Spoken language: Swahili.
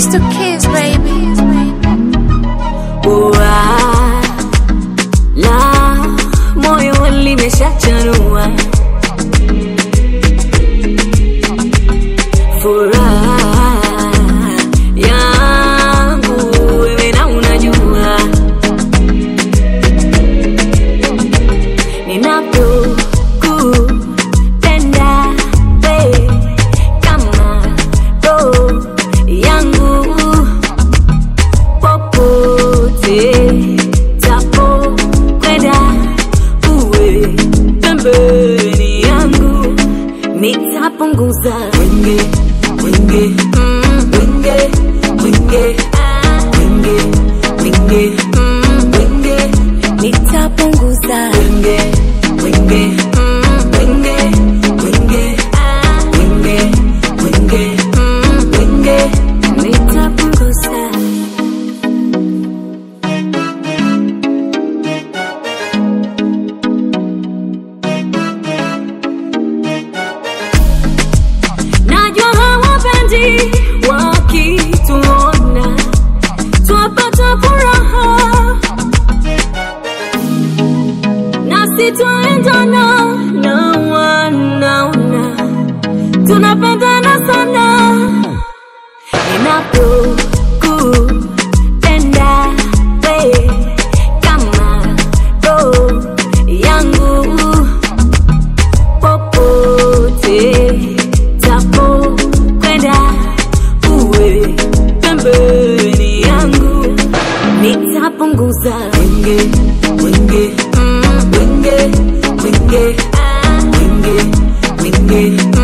to kiss, baby. Ua, la moyo limeshachanua furaha yangu wewe na unajua ninapokupenda we kama roho yangu popote tapo kwenda uwe pembeni yangu nitapunguza wenge wenge mm, wenge wenge ah, wenge wenge mm, wenge nitapunguza wenge wenge mm, wenge wenge ah, wenge wenge mm, wenge nitapunguza Najua hawapendi wakituona twapata furaha, nasi twaendana na wanaona tunapendana sana. Ninapokupenda we kama roho yangu popote tapo kwenda uwe pembeni yangu nitapunguza wenge wenge mm, wenge wenge ah, wenge wenge